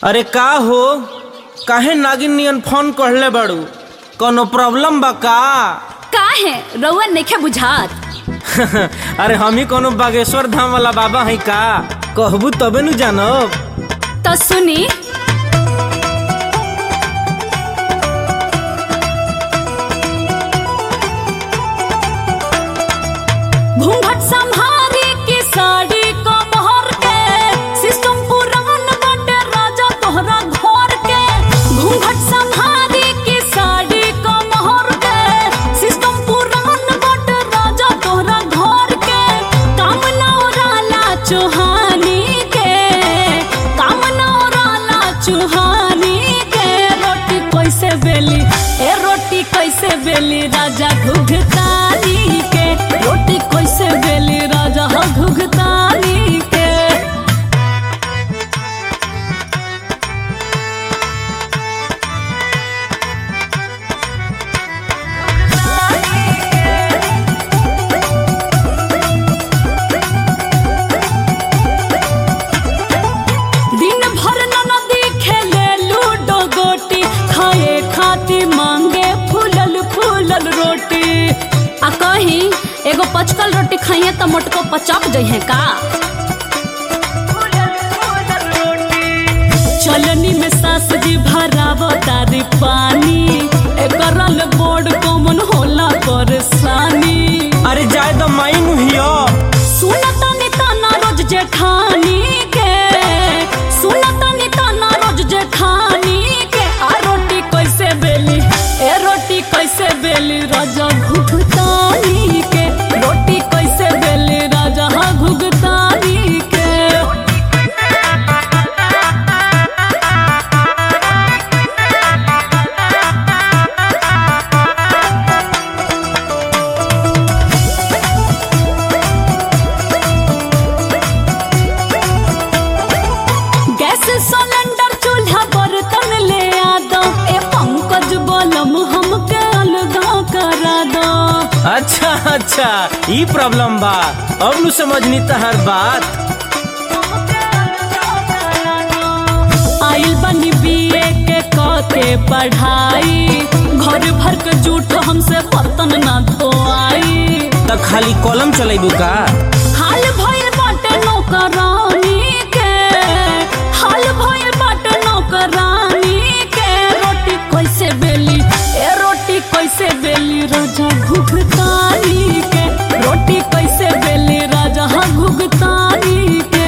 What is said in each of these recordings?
अरे का हो काहे नागिन नियन फोन कहले बाड़ू कोनो प्रॉब्लम बा का का है रउआ नइखे बुझात अरे हम ही कोनो बागेश्वर धाम वाला बाबा है का कहबू तबे नु जानब तो सुनी घूंघट संहारी की साड़ी को मोहर के सिस्टम पुरान बाटे राजा तोहरा घर के घूंघट संहारी की साड़ी को मोहर के सिस्टम पुरान बाटे राजा तोहरा घर के काम नौराला चुहानी के काम नौराला चुहानी के रोटी कैसे बेली ए रोटी कैसे बेली राजा घुघतानी के रोटी कैसे बेली राजा घुघतानी के दिन भर ननदी खेले लूडो गोटी खाए खाती मांगे फूलल फूलल रोटी आ कहीं एगो पचकल रोटी खाइए तो मोटको पचक जइहे का चलनी में सास जी भरावो तारी पानी एकरल बोर्ड कॉमन होला परेशानी अरे जाए तो माई नु हियो सुनता निताना रोज जेठानी के सुनता निताना रोज जेठानी के आ रोटी कैसे बेली ए रोटी कैसे बेली राजा घुघतानी के रोटी कैसे बेली राजा घुघतानी के गैस सिलेंडर चूल्हा बर्तन ले आ दो ए पंकज बलम हमके अलगा करा दो अच्छा अच्छा ई प्रॉब्लम बा अब नु समझनी तहर बात आइल बनी बीए के क के पढ़ाई घर भर के जूठ हमसे बर्तन ना धोआई त खाली कलम चलेबू का हाल भइल बाटे नौकरानी के हाल भइल बाटे नौकरानी के रोटी कैसे बेली ए रोटी कैसे बेली राजा घुघतानी के रोटी कैसे बेली राजा घुघतानी के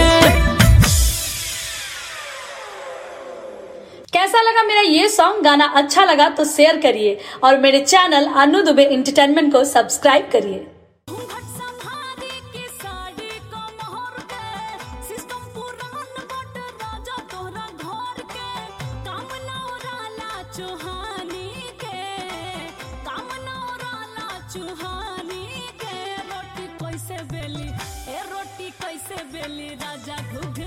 कैसा लगा मेरा ये सॉन्ग गाना अच्छा लगा तो शेयर करिए और मेरे चैनल अनु दुबे इंटरटेनमेंट को सब्सक्राइब करिए घूंघट संहारी की साड़ी को मोहर के सिस्टम पुरान बट राजा तोहरा घर के काम नौराला चुहानी के काम नौराला चुहानी के रोटी कैसे बेली ए रोटी कैसे बेली राजा घुघ